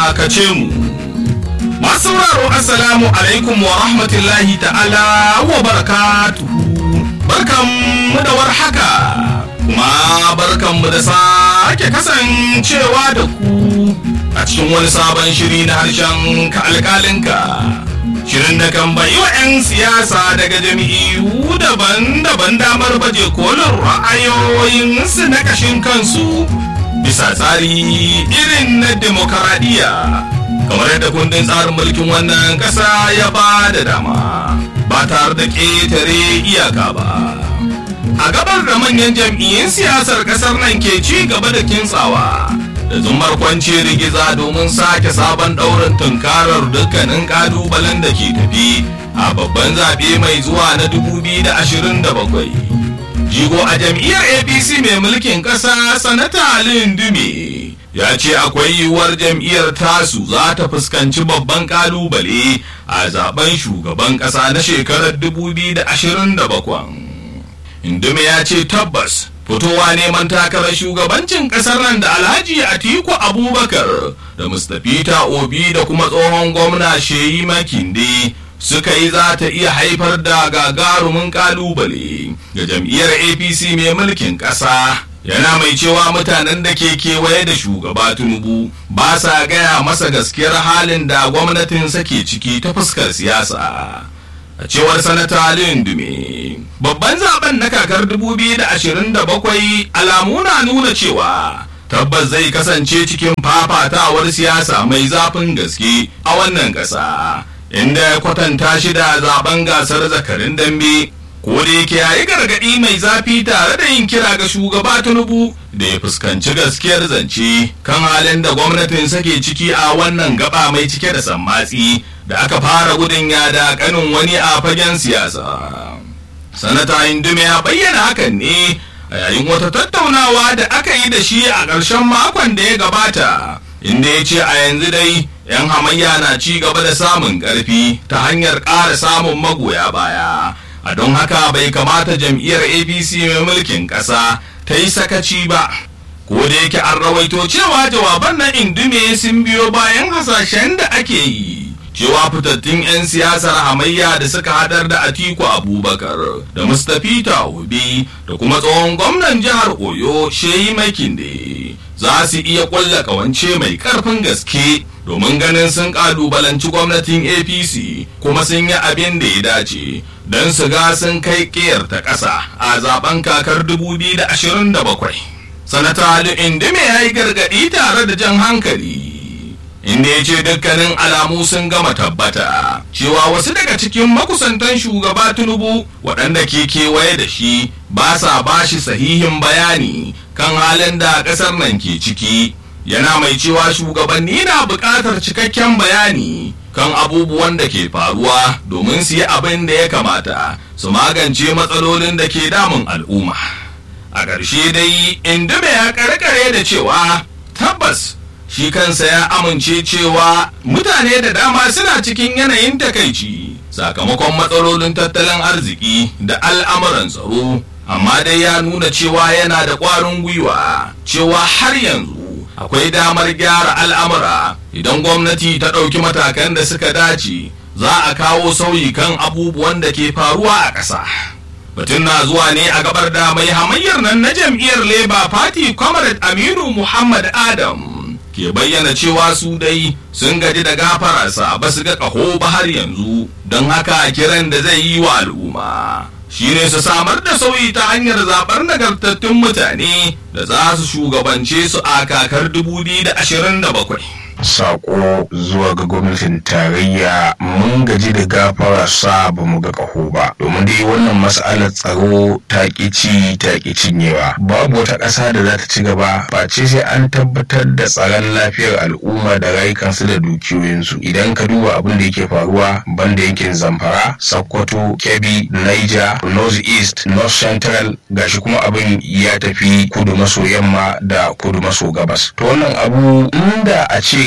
dakace mu. Masu sauraro Assalamu alaikum wa rahmatullahi ta'ala wa barakatuhu. Barkanmu da warhaka. Kuma barkanmu da sake kasancewa da ku a cikin wani sabon shiri na harshen ka alkalinka. Shirin da kan bayi wa 'yan siyasa daga jami'u daban-daban damar baje kolin ra'ayoyinsu na kashin kansu bisa tsari irin na demokaradiyya. kamar yadda kundin tsarin mulkin wannan ƙasa ya ba da dama ba tare da ƙetare iyaka ba a gabar da manyan jam'iyyun siyasar ƙasar nan ke ci gaba da kintsawa da zumar kwance rigiza domin sake sabon ɗaurin tunkarar dukkanin ƙalubalen da ke tafi a babban zaɓe mai zuwa na 2027 jigo a jam'iyyar apc mai mulkin ƙasa sanata lindume ya ce akwai yiwuwar jam'iyyar tasu za ta fuskanci babban kalubale a zaben shugaban kasa na shekarar 2027 indume ya ce tabbas fitowa neman takarar shugabancin kasar nan da alhaji atiku abubakar da mustapha obi da kuma tsohon gwamna sheyi makinde suka yi za ta iya haifar da gagarumin kalubale ga jam'iyyar apc mai mulkin ƙasa yana mai cewa mutanen da ke kewaye da shugaba tinubu ba sa gaya masa gaskiyar halin da gwamnatinsa ke ciki ta fuskar siyasa a cewar sanata lindume babban zaben na kakar 2027 alamu na nuna cewa tabbas zai kasance cikin fafatawar siyasa mai zafin gaske a wannan ƙasa inda ya kwatanta shi da zaben gasar zakarin dambe ko da yake yayi gargaɗi mai zafi tare da yin kira ga shugaba tinubu da ya fuskanci gaskiyar zance kan halin da gwamnatin sake ciki a wannan gaba mai cike da sammatsi da aka fara gudun yada kanin wani a fagen siyasa sanata indume ya bayyana hakan ne a yayin wata tattaunawa da aka yi da shi a ƙarshen makon da ya gabata inda ya ce a yanzu dai 'yan hamayya na ci gaba da samun ƙarfi ta hanyar ƙara samun magoya baya a don haka bai kamata jam'iyyar apc mai mulkin ƙasa ta yi sakaci ba ko da yake an rawaito cewa jawaban na indume sun biyo bayan hasashen da ake yi cewa fitattun 'yan siyasar hamayya da suka hadar da atiku abubakar da mustapha obi da kuma tsohon gwamnan jihar oyo shehi makinde za su iya ƙulla ƙawance mai ƙarfin gaske domin ganin sun ƙalubalanci gwamnatin apc kuma sun yi abin da ya dace don su ga sun kai ƙiyar ta ƙasa a zaben kakar 2027 sanata ali indime ya yi gargaɗi tare da jan hankali inda ya ce dukkanin alamu sun gama tabbata cewa wasu daga cikin makusantan shugaba tinubu waɗanda ke kewaye da shi ba sa bashi sahihin bayani kan halin da ƙasar nan ke ciki yana mai cewa shugabanni na buƙatar cikakken bayani kan abubuwan da ke faruwa domin su yi abin da ya kamata su magance matsalolin da ke damun al'umma a ƙarshe dai indume ya karkare da cewa tabbas shi kansa ya amince cewa mutane da dama suna cikin yanayin takaici sakamakon matsalolin tattalin arziki da al'amuran tsaro amma dai ya nuna cewa yana da ƙwarin gwiwa cewa har yanzu akwai damar gyara al'amura idan gwamnati ta ɗauki matakan da suka dace za a kawo sauyi kan abubuwan da ke faruwa a ƙasa. Batun na zuwa ne a gabar da mai hamayyar nan na jam'iyyar Labour Party Comrade Aminu Muhammad Adam ke bayyana cewa su dai sun gaji da gafararsa ba su ga ƙaho ba har yanzu don haka kiran da zai yi wa al'umma. shi ne su samar da sauyi ta hanyar zaɓar nagartattun mutane da za su shugabance su a kakar 2027. sako zuwa ga gwamnatin tarayya mun gaji da gafara sa ba mu ga ƙaho ba domin dai wannan mas'alar tsaro ta ci ta cinyewa babu wata ƙasa da za ta ci gaba face sai an tabbatar da tsaron lafiyar al'umma da rayukansu da dukiyoyinsu idan ka duba abin da yake faruwa banda yankin zamfara sokoto kebbi niger north east north central gashi kuma abin ya tafi kudu maso yamma da kudu maso gabas to wannan abu inda a ce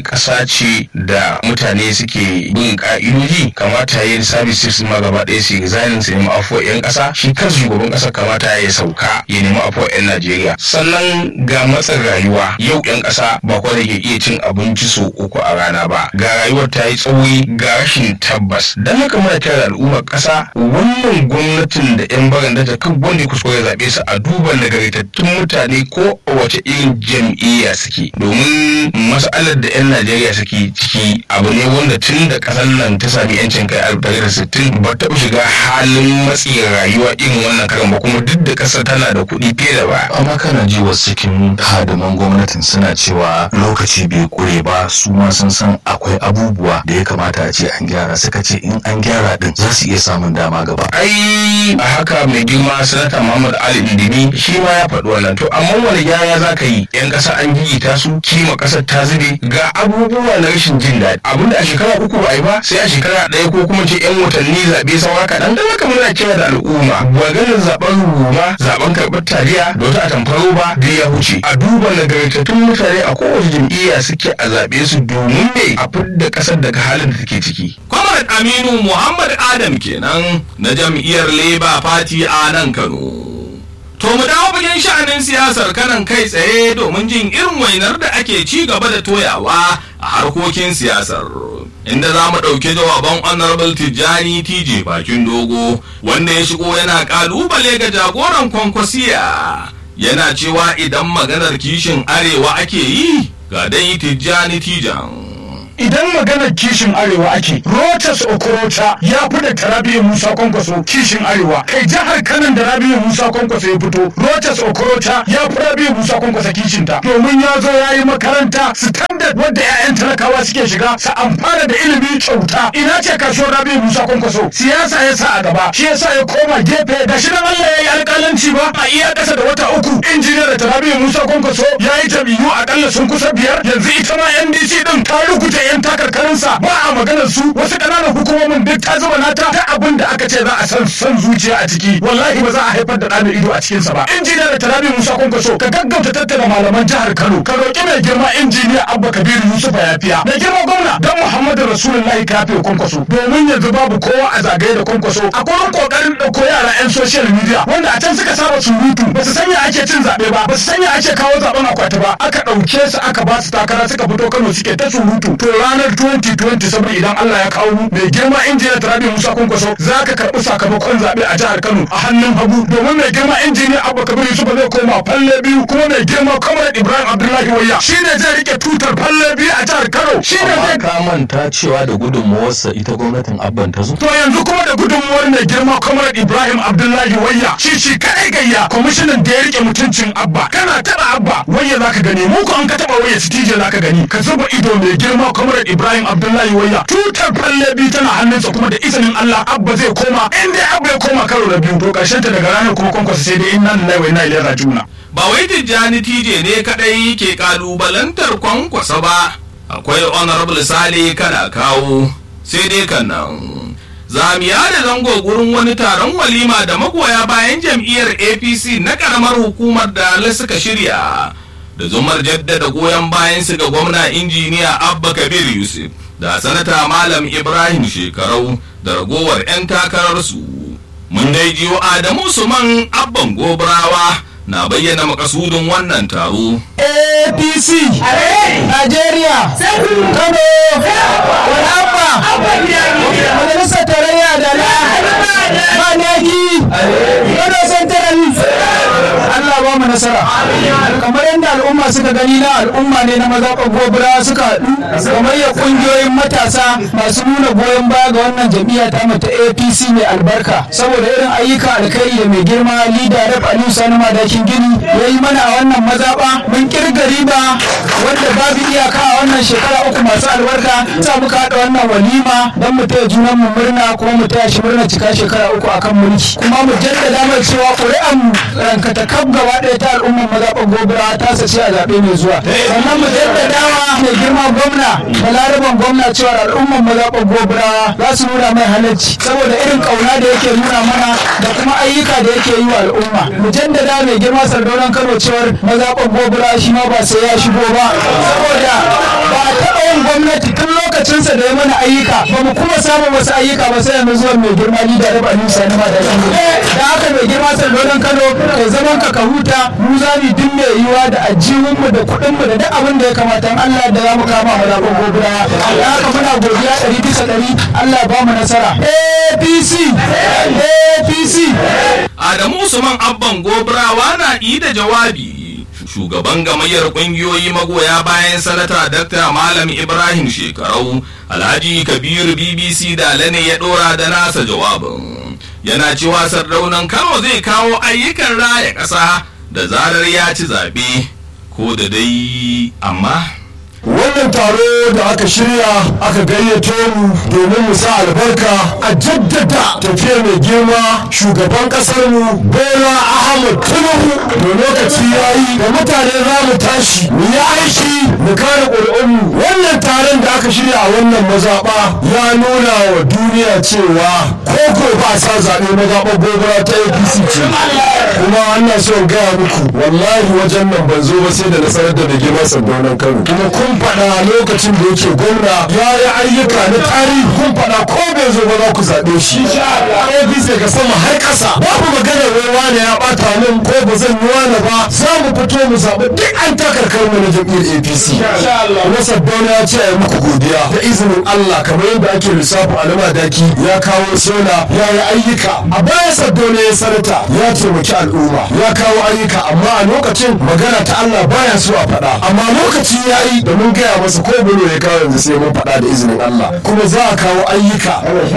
ƙasa ce da mutane suke bin ka'idoji kamata yin services ma gaba ɗaya su resign su nemi afuwa 'yan ƙasa shi kansu shugaban ƙasa kamata ya sauka ya nemi afuwa 'yan Najeriya sannan ga matsin rayuwa yau 'yan ƙasa ba kwa da ke iya cin abinci sau uku a rana ba ga rayuwar ta yi tsauri ga rashin tabbas don haka muna kira da al'ummar ƙasa wannan gwamnatin da 'yan baran da kan wanda ya kuskure zaɓe su a duba nagartattun mutane ko a wace irin jam'iyya suke domin mas'alar da 'yan Najeriya suke ciki abu ne wanda tun da ƙasar nan ta sami 'yancin kai a da sittin ba taɓa shiga halin matsi rayuwa irin wannan karan ba kuma duk da ƙasar tana da kuɗi fiye da ba. amma kana ji wasu cikin hadiman gwamnatin suna cewa lokaci bai kure ba su ma sun san akwai abubuwa da ya kamata a ce an gyara suka ce in an gyara din za su iya samun dama gaba ai a haka mai girma sanata muhammad ali indimi shi ma ya faɗi wannan to amma wani gyara za ka yi yan ƙasa an gigita su kima ƙasar ta zube ga abubuwa na rashin jin daɗi abinda a shekara uku ba a yi ba sai a shekara ɗaya ko kuma ce yan watanni zaɓe saura kaɗan da haka muna kira da al'umma maganin zaɓen ruma zaɓen karɓar taliya da wata atamfar roba da ya huce a duba nagartattun mutane a kowace jam'iyya suke a zaɓe su domin ne a fidda ƙasar daga halin da take ciki. Comrade Aminu Muhammad Adam kenan na jam'iyyar Labour Party a nan Kano. To mu dawo fagen sha'anin siyasar kanan kai tsaye domin jin irin wainar da ake ci gaba da toyawa a harkokin siyasar. Inda za mu ɗauki jawaban Honorable Tijjani TJ bakin dogo wanda ya shigo yana ƙalubale ga jagoran kwankwasiya. Yana cewa idan maganar kishin arewa ake yi ga dai Tijjani Tijan. idan maganar kishin arewa ake rotas okorota ya fi da tarabiyyar musa kwankwaso kishin arewa kai jihar kanan da rabi'u musa kwankwaso ya fito rotas okorota ya fi rabi'u musa kwankwaso kishinta domin ya zo ya yi makaranta standard wadda 'ya'yan talakawa suke shiga su amfana da ilimi kyauta ina ce kasuwar rabi'u musa kwankwaso siyasa ya sa a gaba shi yasa ya koma gefe da shi nan allah ya yi alƙalanci ba a iya ƙasa da wata uku injiniyar da rabi'u musa kwankwaso ya yi jam'iyyu akalla sun kusa biyar yanzu ita ma ndc din ta rukuta yan takarkarinsa ba a maganar su wasu ƙananan hukumomin duk ta zuba nata ta abin da aka ce za a san san zuciya a ciki wallahi ba za a haifar da ɗa mai ido a cikinsa ba injiniya da tarabi musa kwankwaso ka gaggauta tattara malaman jihar kano ka roƙi mai girma injiniya abba kabiru yusuf yafiya mai girma gwamna dan muhammadu rasulullahi kafe kwankwaso domin yanzu babu kowa a zagaye da kwankwaso a gurin kokarin ɗauko yara 'yan social media wanda a can suka saba surutu ba su sanya ake cin zaɓe ba ba su sanya ake kawo zaɓen akwati ba aka ɗauke su aka ba su takara suka fito kano suke ta surutu to ranar 2020 saboda idan Allah ya kawo mu mai girma injiniya Tarabi Musa Kwankwaso za ka karɓi sakamakon zaɓe a jihar Kano a hannun hagu domin mai girma injiniya Abba Kabir Yusuf zai koma falle biyu kuma mai girma Comrade Ibrahim Abdullahi Wayya shine zai rike tutar falle biyu a jihar Kano shine amma zai ka manta cewa da gudunmawarsa ita gwamnatin abban ta zo To yanzu kuma da gudunmuwar mai girma Comrade Ibrahim Abdullahi Wayya shi shi kadai gayya kwamishinan da ya rike mutuncin Abba kana taba Abba Wayya zaka gani mu ko an ka taba Wayya Stije zaka gani ka zuba ido mai girma Comrade Ibrahim Abdullahi Wayya tutar falle biyu tana hannunsa kuma da izinin Allah Abba zai koma in dai Abba ya koma karo da biyu to karshen ta daga ranar kuma kwankwasa sai dai inna lillahi wa inna ilaihi raji'un ba wai tijjani tije ne kadai ke kalubalantar kwankwasa ba akwai honorable sale kana kawo sai dai kan nan zamiya da zango gurin wani taron walima da magoya bayan jam'iyyar apc na karamar hukumar da suka shirya da zumar jaddada goyon bayan su ga gwamna injiniya abba kabir yusuf da sanata malam ibrahim shekarau da ragowar 'yan takararsu mun dai jiyo adamu suman abban gobrawa na bayyana makasudin wannan taro APC Najeriya Kano Wadabba Majalisar Tarayya da na Manaki Kano Central Allah ba mu nasara kamar yadda al'umma suka gani na al'umma ne na mazaɓar gobira suka haɗu gamayya ƙungiyoyin matasa masu nuna goyon baya ga wannan jam'iyya ta mata APC mai albarka saboda irin ayyuka alkhairi da mai girma lida rep Aliyu Sani Madakin Gini ya yi mana a wannan mazaɓa mun kirga riba wanda babu iyaka a wannan shekara uku masu albarka sa muka haɗa wannan walima don mu taya junan mu murna kuma mu taya shi murna cika shekara uku akan mulki kuma mu jaddada mai cewa ƙuri'an mu rankata kaf gaba ɗaya ta al'ummar mazaɓar gobira ta sace a zaɓe mai zuwa sannan mu jaddadawa mai girma gwamna balaraban gwamna cewa al'ummar mazaɓar gobira za su nuna mai halarci saboda irin ƙauna da yake nuna mana da kuma ayyuka da yake yi wa al'umma mu jaddada mai girma sardaunan kano cewar mazaɓar gobira shi ma ba sai ya shigo ba saboda ba a taɓa tsayin gwamnati tun lokacinsa da ya mana ayyuka ba mu kuma samun wasu ayyuka ba sai yanzu zuwan mai girma ni da raba nisa na da da haka mai girma sardaunan kano kai zaman ka ka huta mu za mu duk mai yiwa da ajiyunmu da kuɗinmu da duk abin da ya kamata in Allah da za mu kama mu zaɓen gobira da haka muna godiya ɗari bisa ɗari Allah ya ba mu nasara APC APC Adamu Usman Abban Gobrawa na yi da jawabi. Shugaban gamayyar ƙungiyoyi magoya bayan sanata Dr. Malam Ibrahim Shekarau, Alhaji Kabiru BBC da ne ya ɗora da nasa jawabin. Yana cewa sardaunan Kano zai kawo ayyukan raya ƙasa da zarar ya ci zaɓe, ko da dai amma. wannan taro da aka shirya aka gayyato mu domin mu sa albarka a jaddada tafiya mai girma shugaban kasar mu bola ahmad tinubu da lokaci ya yi da mutane za mu tashi mu yi aiki mu kare ƙuri'unmu wannan taron da aka shirya a wannan mazaɓa ya nuna wa duniya cewa koko ba sa zaɓe mazaɓar gobara ta apc ce kuma ana so in gaya muku wallahi wajen nan ban zo ba sai da nasarar da mai girma sandaunan kano kuma kun faɗa lokacin da yake gwamna ya yi ayyuka na tarihi kun faɗa ko bai zo ba za ku zaɓe shi apc daga sama har ƙasa babu magana wai wane ya ɓata min ko ba zan yi wane ba za mu fito mu zaɓi duk an takarkar mu na jam'iyyar apc kuma saddauna ya ce a yi muku godiya da izinin allah kamar yadda ake lissafi a daki ya kawo sola ya yi ayyuka a baya saddauna ya sanata ya taimaki al'umma ya kawo ayyuka amma a lokacin magana ta allah baya so a faɗa amma lokaci ya yi da mun gaya masa ko bulo ya kawo yanzu sai mun faɗa da izinin allah kuma za a kawo ayyuka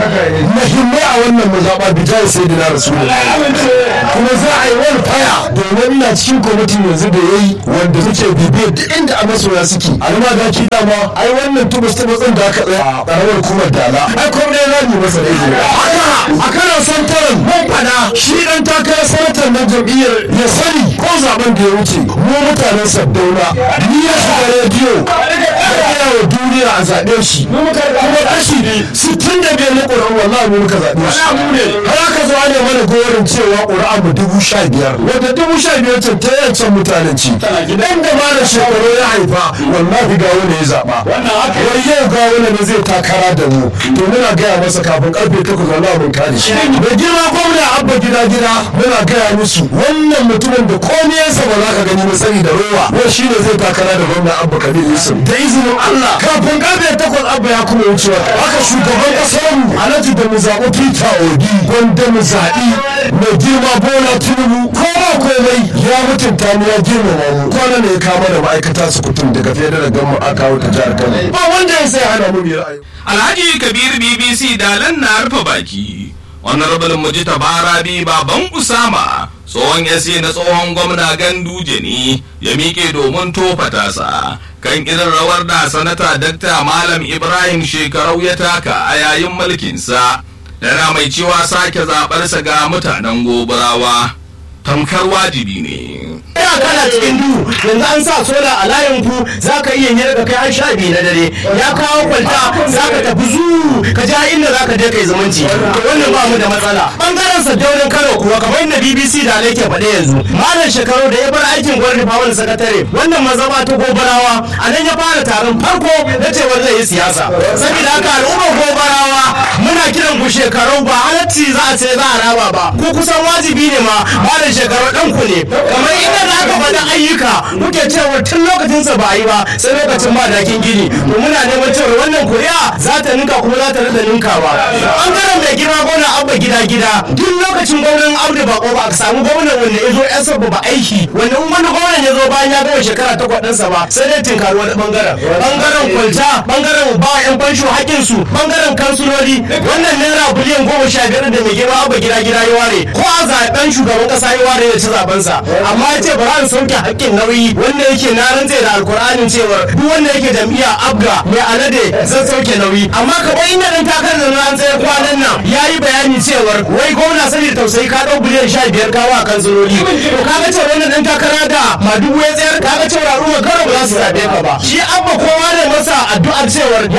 muhimmai a wannan mazaɓa bijai sai dina rasulullahi kuma za a yi wani faya domin ina cikin kwamitin yanzu da ya yi wanda muke bibiyar duk inda a masoya suke alma da ki dama ai wannan tubus ta matsin da aka tsaya a ƙaramar kuma dala ai kuma dai za mu yi masa da izini haka a kana santaran mun faɗa shi ɗan takarar sanatar na jam'iyyar ya sani ko zaben da ya wuce mu mutanen sabdauna ni ya shiga rediyo ya gaya wa duniya a zaɓe shi kuma kashi sittin da biyar na ƙuri'un wallahi mu muka zaɓe shi har aka zo ne mana gorin cewa ƙuri'a mu dubu sha biyar wanda dubu sha biyar can ta yancan mutanen ci dan da malam shekaru ya haifa wallahi ga wani ya zaɓa wai yau ga wani ne zai takara da mu to muna gaya masa kafin karfe takwas wallahi mun kare shi da girma gwamna abba gida gida muna gaya musu wannan mutumin da komai yansa ba za ka gani ba sani da rowa wai shi ne zai takara da gwamna abba kabir yusuf da izinin allah kafin karfe takwas abba ya kuma wucewa haka shugaban kasar mu alhaji da mu zaɓi peter obi wanda mu zaɓi mai girma bola tinubu ko ba komai ya mutunta mu ya girmama mu kwana ne ya kama da ma'aikata su kutum daga federal gama a kawo ta jihar kano ba wanda ya sai hana mu biyar ayyuka Alhaji Kabir BBC dalan na rufe baki. Honorable Mujita Barabi baban Usama tsohon yasi na tsohon gwamna Ganduje ne ya miƙe domin tofa tasa kan irin rawar da sanata Dakta Malam Ibrahim Shekarau ya taka a yayin mulkinsa. Yana mai cewa sake zaɓarsa ga mutanen gobarawa tamkar wajibi ne. ina kana cikin duhu yanzu an sa sola a layin ku za ka iya yi daga kai har sha biyu na dare ya kawo kwalta za ka tafi zu ka ja inda za ka je kai zumunci to wannan ba mu da matsala bangaren sadaunin kano kuwa kamar inda bbc da ke faɗe yanzu malam shekaru da ya bar aikin gwamnati wani sakatare wannan mazaba ta gobarawa a nan ya fara taron farko na cewar zai yi siyasa saboda haka al'ummar gobarawa muna kiran ku shekaru ba halacci za a ce za a raba ba ku kusan wajibi ne ma malam shekaru ɗan ku ne kamar inda da aka faɗa ayyuka muke cewa tun lokacin sa ba a yi ba sai lokacin ba dakin gini to muna neman cewa wannan kuri'a za ta ninka kuma za ta rada ninkawa bangaren mai girma gwamna abba gida gida duk lokacin gwamnan abdu bako ba a samu gwamnan wanda ya zo yan sabba ba aiki wanda in wani gwamnan ya zo bayan ya gama shekara takwas ɗinsa ba sai dai tinkari wani bangaren bangaren kwalta bangaren ba yan fansho hakkin su bangaren kansuloli wannan naira biliyan goma sha biyar da mai girma abba gida gida ya ware ko a zaben shugaban kasa ya ware ya ci zabensa amma ya ce ba za sauke hakkin nauyi wanda yake na rantse da alkur'anin cewa duk wanda yake jam'iyya abga mai alade zan sauke nauyi amma kamar inda dan takar da na tsaye kwanan nan ya yi bayani cewar wai gwamna saboda tausayi ka dau biliyan sha biyar kawo a kansiloli to kaga cewa wannan dan takara da madugu ya tsayar kaga cewa al'umma karo ba za su zabe ka ba shi abba kowa ne masa addu'ar cewar ya zo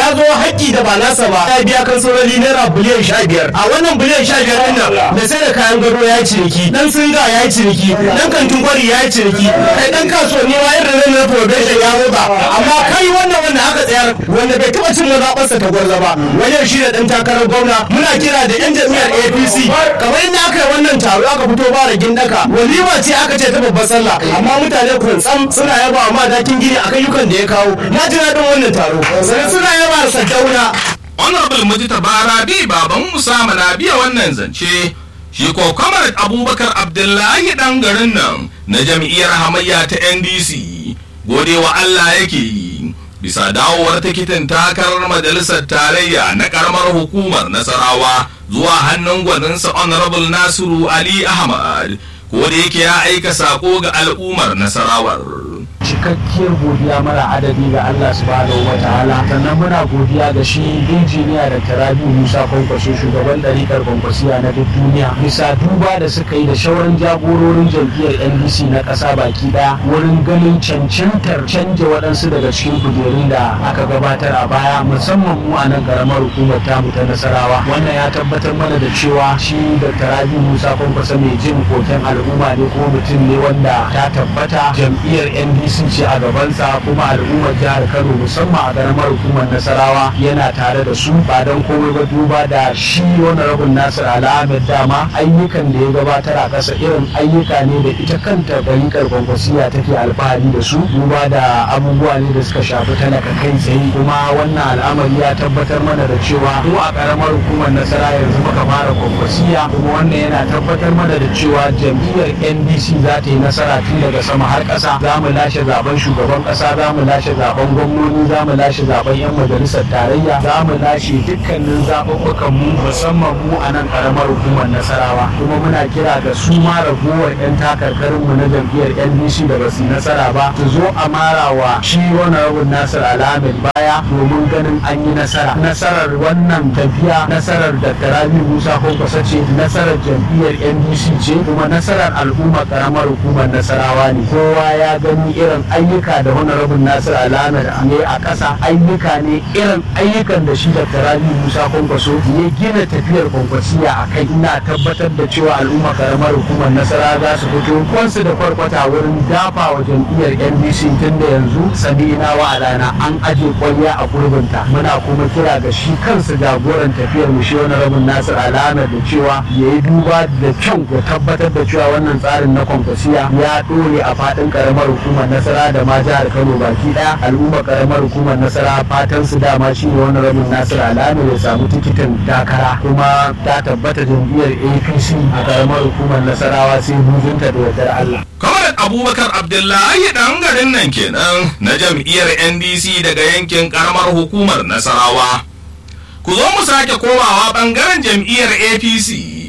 haƙƙi da ba nasa ba ya biya kan saurari naira biliyan sha biyar a wannan biliyan sha biyar ɗin nan da sai da kayan gado ya yi ciniki dan singa ya yi ciniki dan kantin kwari ya yi ciniki kai dan kasuwanni ma irin nan na probation ya roba amma kai wannan wanda aka tsayar wanda bai taɓa cin mazaɓarsa ta gwarza ba wajen shi da ɗan takarar gwamna muna kira da yan jam'iyyar apc kamar inda aka yi wannan taro aka fito ba da gindaka walima ce aka ce ta babbar sallah amma mutane kuntsam suna yaba wa madakin gini a ayyukan da ya kawo na ji daɗin wannan taro sannan suna yaba da saddauna honorable mujita barabi baban musa na biya wannan zance shi ko comrade abubakar abdullahi dan garin nan na jam'iyyar hamayya ta ndc gode wa allah yake yi bisa dawowar tikitin takarar majalisar tarayya na karamar hukumar nasarawa zuwa hannun gwaninsa honorable nasiru ali ahmad ko da yake ya aika sako ga al'ummar nasarawar cikakkiyar godiya mara adadi ga Allah subhanahu wa ta'ala sannan muna godiya ga shi injiniya da tarabi musa kwankwaso shugaban ɗarikar kwankwasiya na duk duniya bisa duba da suka yi da shauran jagororin jam'iyyar ndc na ƙasa baki ɗaya wurin ganin cancantar canja waɗansu daga cikin kujerun da aka gabatar a baya musamman mu a nan ƙaramar hukumar tamu ta nasarawa wannan ya tabbatar mana da cewa shi da tarabi musa kwankwaso mai jin koken al'umma ne ko mutum ne wanda ta tabbata jam'iyyar ndc sun ce a gabansa kuma al'ummar jihar kano musamman a karamar hukumar nasarawa yana tare da su ba don komai ba duba da shi wani rabin nasir al'ahmed dama ayyukan da ya gabatar a ƙasa irin ayyuka ne da ita kanta ɗariƙar kwankwasiya take alfahari da su duba da abubuwa ne da suka shafi talaka kai tsaye kuma wannan al'amari ya tabbatar mana da cewa ko a karamar hukumar nasara yanzu muka fara kwankwasiya kuma wannan yana tabbatar mana da cewa jam'iyyar ndc za ta yi nasara tun daga sama har ƙasa za mu lashe zaben shugaban kasa za mu lashe zaben gwamnoni za mu lashe zaben yan majalisar tarayya za mu lashe dukkanin zaɓuɓɓukan mu musamman mu a nan karamar hukumar nasarawa kuma muna kira ga su ma ragowar yan takarkarin mu na jam'iyyar ndc da ba su nasara ba su zo a marawa shi wani rabin nasir alhamid baya domin ganin an yi nasara nasarar wannan tafiya nasarar da rabi musa kwankwasa ce nasarar jam'iyyar ndc ce kuma nasarar al'ummar karamar hukumar nasarawa ne kowa ya gani irin ayyuka da honorable nasir alamar ne a ƙasa ayyuka ne irin ayyukan da shi da rabi musa kwankwaso ya gina tafiyar kwankwasiya a kai ina tabbatar da cewa al'umma karamar hukumar nasara za su fito kwansu da kwarkwata wurin dafa wa jam'iyyar ndc tun da yanzu sami'ina wa alana an aje kwalliya a gurbinta muna kuma kira ga shi kansa jagoran tafiyar mu shi honorable nasir alamar da cewa ya yi duba da kyau ya tabbatar da cewa wannan tsarin na kwankwasiya ya ɗore a faɗin karamar hukumar nasara da ma jihar kano baki daya al'umma karamar hukumar nasara fatan su dama shi ne wani rabin nasir alami ya samu tikitin takara kuma ta tabbata jam'iyyar apc a karamar hukumar nasarawa sai hujunta da yardar allah kamar abubakar abdullahi dan garin nan kenan na jam'iyyar ndc daga yankin karamar hukumar nasarawa ku zo mu sake komawa bangaren jam'iyyar apc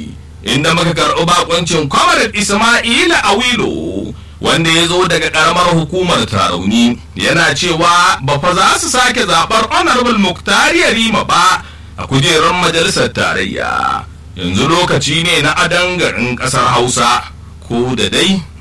inda muka karɓi bakoncin comrade ismaila awilo wanda ya zo daga karamar hukumar tarauni yana cewa ba fa za su sake zaɓar honorable muktari yarima ba a kujerar majalisar tarayya yanzu lokaci ne na adan garin ƙasar hausa ko da dai